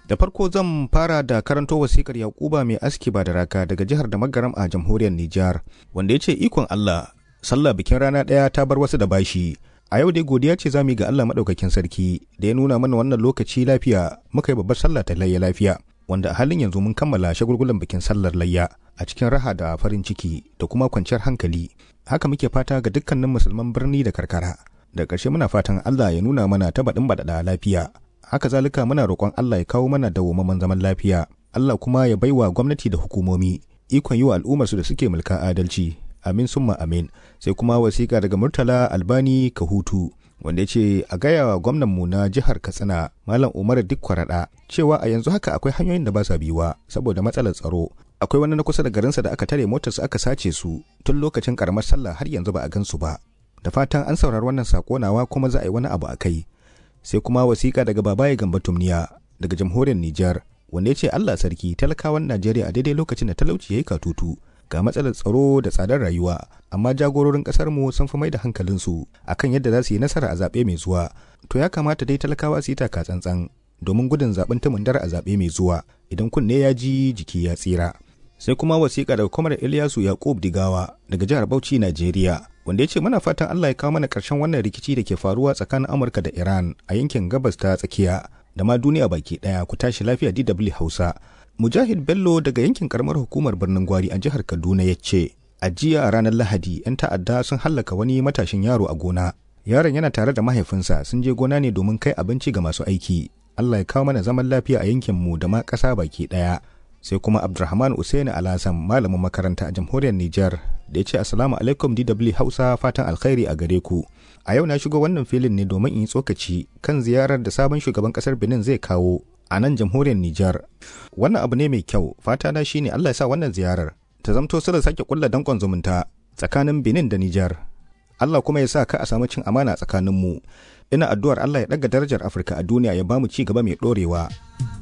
Da farko zan fara da karanto wasikar Yakuba mai aski ba da raka daga jihar da magaram a jamhuriyar Nijar, wanda ya ce ikon Allah, sallah bikin rana ɗaya ta bar wasu da bashi. A yau dai godiya ce za mu yi ga Allah maɗaukakin sarki da ya nuna mana wannan lokaci lafiya muka yi babbar sallah ta layya lafiya. Wanda a halin yanzu mun kammala shagulgulan bikin sallar layya a cikin raha da farin ciki da kuma kwanciyar hankali. Haka muke fata ga dukkanin musulman birni da karkara. Da ƙarshe muna fatan Allah ya nuna mana ta baɗin baɗaɗa lafiya. haka zalika muna roƙon Allah ya kawo mana dawwammamen zaman lafiya Allah kuma ya baiwa gwamnati da hukumomi ikon yi wa al'ummarsu da suke mulka adalci amin summa amin sai kuma wasiƙa daga murtala albani kahutu wanda ya ce a gaya wa gwamnanmu na jihar katsina malam umar duk kwaraɗa cewa a yanzu haka akwai hanyoyin da ba sa biyuwa saboda matsalar tsaro akwai wani na kusa da garinsa da aka tare motarsa aka sace su tun lokacin karamar sallah har yanzu ba a gansu ba da fatan an saurari wannan sako nawa kuma za a yi wani abu a kai sai kuma wasiƙa daga babaye gamba tumniya daga jamhuriyar Nijar wanda ya ce Allah sarki talakawan Najeriya a daidai lokacin da talauci ya yi katutu ga matsalar tsaro da tsadar rayuwa amma jagororin ƙasar mu sun fi mai da hankalinsu akan yadda za su yi nasara a zaɓe mai zuwa to ya kamata dai talakawa su yi taka tsantsan domin gudun zaɓen tumundar a zaɓe mai zuwa idan kunne ya ji jiki ya tsira sai kuma wasiƙa daga kwamar Ilyasu Yakub Digawa daga jihar Bauchi Najeriya wanda ya ce muna fatan Allah ya kawo mana ƙarshen wannan rikici da ke faruwa tsakanin Amurka da Iran a yankin gabas ta tsakiya da ma duniya baki ɗaya ku tashi lafiya DW Hausa. Mujahid Bello daga yankin karamar hukumar birnin Gwari a jihar Kaduna ya ce a jiya a ranar Lahadi 'yan ta'adda sun hallaka wani matashin yaro a gona. Yaron yana tare da mahaifinsa sun je gona ne domin kai abinci ga masu aiki. Allah ya kawo mana zaman lafiya a yankinmu da ma ƙasa baki ɗaya. sai kuma abdulrahman usaini alasan malamin makaranta a jamhuriyar niger da ya ce assalamu alaikum dw hausa fatan alkhairi a gare ku a yau na shigo wannan filin ne domin in yi tsokaci kan ziyarar da sabon shugaban kasar benin zai kawo a nan jamhuriyar niger wannan abu ne mai kyau fata na shine allah ya sa wannan ziyarar ta zamto sirrin sake kulla dankon zumunta tsakanin benin da niger allah kuma ya sa ka a samu cin amana tsakaninmu ina addu'ar allah ya ɗaga darajar afirka a duniya ya bamu ci gaba mai ɗorewa